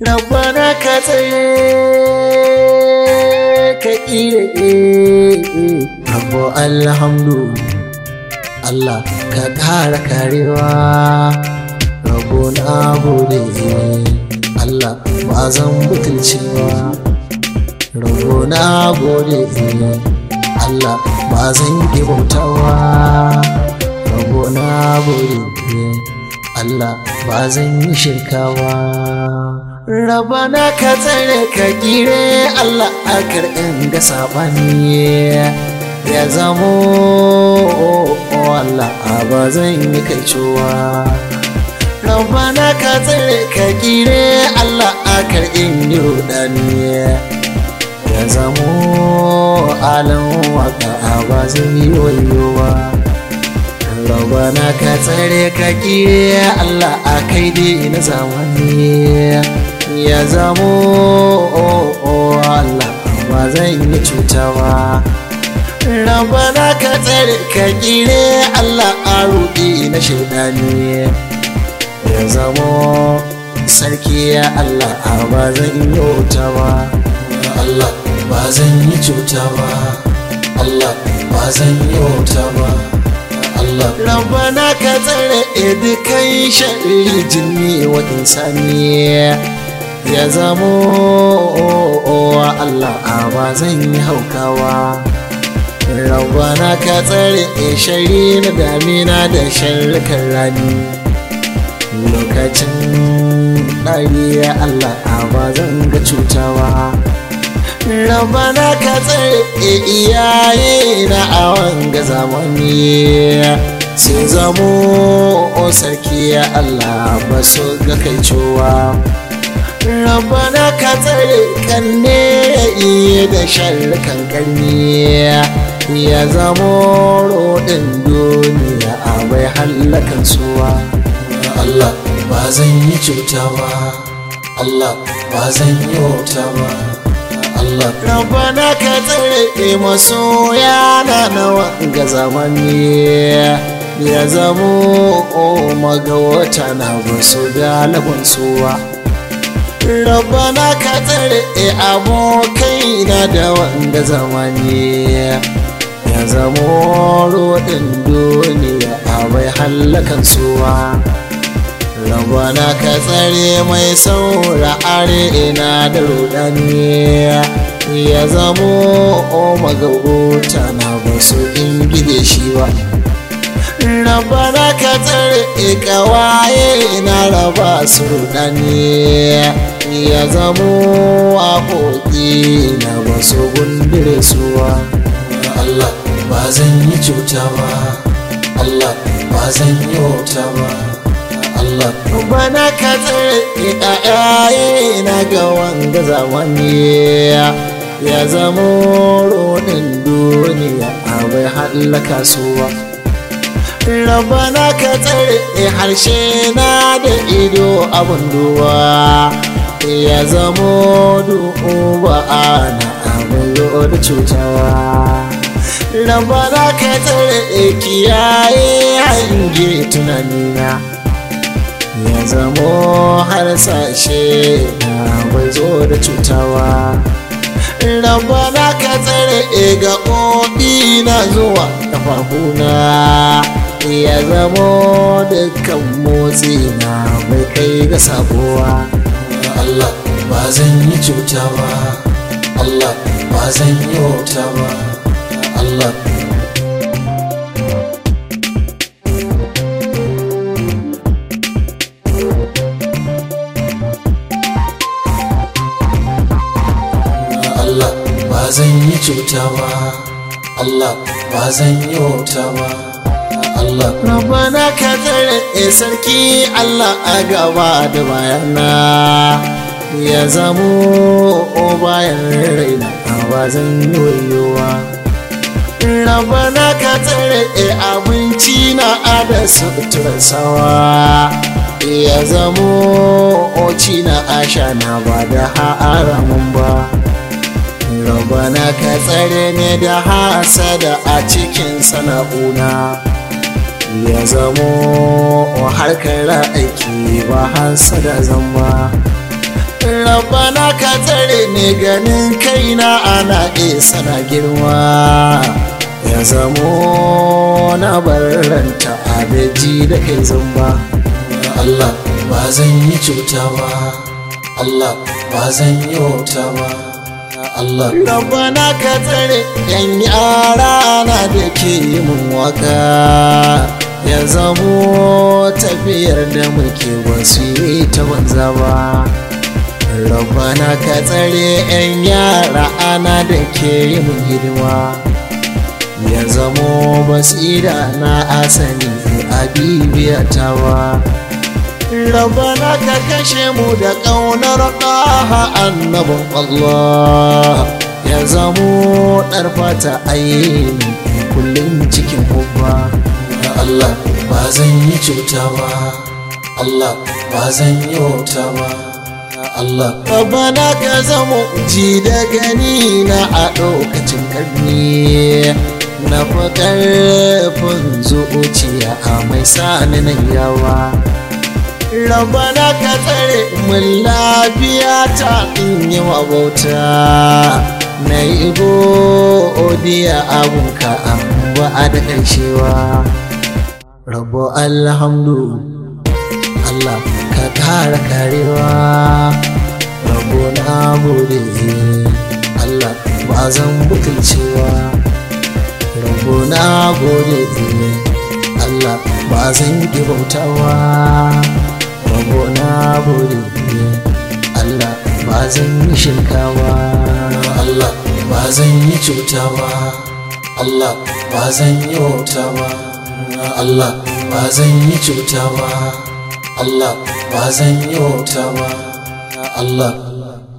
rabbana ka tsaye ka ƙire rabbo alhamdu Allah ka ƙara karewa rabbo na gode Allah ba zan butulci ba rabbo na gode Allah ba zan yi bautawa rabbo na gode Allah ba zan yi shirkawa rabana ka tsare ka gire Allah a karɓin ga saɓani ya zamo Allah ba zan yi kaicowa rabana ka tsare ka gire Allah a karɓin yi rudani ya zamo alan waka ba zan yi wayowa rabana ka tsare ka kire Allah a kai dai na zamani ya zamo Allah ba zan yi cutawa rabana ka tsare ka kire Allah a ruɗi na shaidani ya zamo sarki ya Allah ba zan yi wutawa Allah ba zan yi cutawa Allah ba zan yi wutawa Allah Rabbana ka tsare edukai shari jinni wa insani ya zamo Allah ba zan yi haukawa Rabbana ka tsare shari na damina da sharrukan rani lokacin ɗari Allah ba zan ga cutawa Rabana ka tsare iyaye na a wanga zamani sun zamo sarki ya Allah ba su ga kai cewa Rabana ka tsare kanne ya iya da sharrukan karni ya zamo rodin duniya a bai hallakan suwa Allah ba zan yi cuta ba Allah ba zan yi wauta ba Allah Rabbana ka tsare masoya na nawa ga zamani ya zamo o magawata na basu galibin suwa Rabbana ka tsare abokai na da wanda zamani ya zamo rodin duniya a bai hallakan suwa Rabbana ka tsare mai saura ina da rudani ya zamo o magabota na ba su ingide shi ba Rabbana ka tsare kawaye na raba su rudani ya zamo waƙoƙi na ba su gundure suwa Allah ba zan yi cuta ba Allah ba zan yi wauta ba Allah bana ka tsare ɗayaye na ga wanga zamani ya zamo rodin duniya a bai hallaka suwa Rabana ka tsare harshe na da ido abin duwa ya zamo duba ana abin da cutawa Rabana ka tsare kiyaye hange tunanina ya zamo har sashe na bai zo da cutawa Rabana ka tsare ga ƙoƙi na zuwa ƙafafuna ya zamo dukkan motsi na bai kai ga sabuwa Allah ba zan yi cuta ba Allah ba zan yi wauta ba Allah Allah ba zan yi cuta ba Allah ba zan yi wauta ba Allah Rabbana ka tsare sarki Allah a gaba da bayana ya zamo o bayan raina ba zan yi wayowa Rabbana ka tsare abinci na ada suturar sawa ya zamo oci na asha na ba da haramun ba Rabana ka tsare ne da hasada a cikin sana'una ya zamo harkar aiki ba hasada zamba Rabana ka tsare ne ganin kaina ana isa na girma ya zamo na barranta abeji da kai zamba Allah ba zan yi cuta ba Allah ba zan yi wauta ba Allah Rabana ka tsare yan yara na da ke mun waka ya zamo tafiyar da muke wasu ta banza ba Rabana ka tsare 'yan yara ana da ke yin hidima ya zamo basira na asali a bibiyatawa Rabana ka kashe mu da ƙaunar ɗaha annabin Allah ya zamo ɗarfata ayyini kullum cikin hubba Allah ba zan yi cuta ba Allah ba zan yi wauta ba Allah bana ka zamo ji da gani na a lokacin karni na fi ƙarfin zuciya a mai sani nan yawa Rabana ka tsare mun lafiya ta in yi bauta na yi godiya abunka ba a da ƙarshewa rabo alhamdu Allah ka kara karewa rabo na gode Allah ba zan butulcewa rabo na gode Allah ba zan ki bautawa rabo na gode Allah ba zan yi shirkawa Allah ba zan yi cutawa Allah ba zan yi wautawa Allah ba zan yi cutawa Allah ba zan yi wauta ba Allah